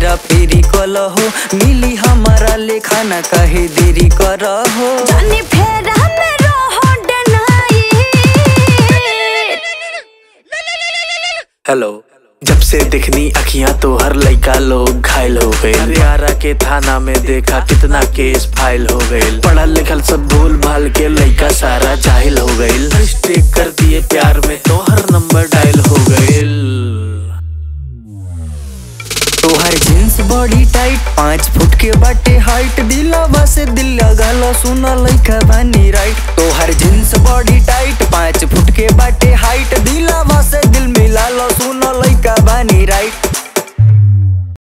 हेरा फेरी कलहो मिली हमारा लेखा न कहे देरी करहो जानी फेर हमें रहो डनाई हेलो जब से दिखनी अखियां तो हर लइका लोग घायल हो गए हरियाणा के थाना में देखा कितना केस फाइल हो गए पढ़ल लिखल सब भूल भाल के लइका सारा जाहिल हो गए मिस्टेक कर दिए प्यार में तो हर नंबर डायल हो गए तोहर जींस बॉडी टाइट पाँच फुट के बाटे हाइट दिलावा से दिल लगालो सुना लइका बानी राइट तोहर जींस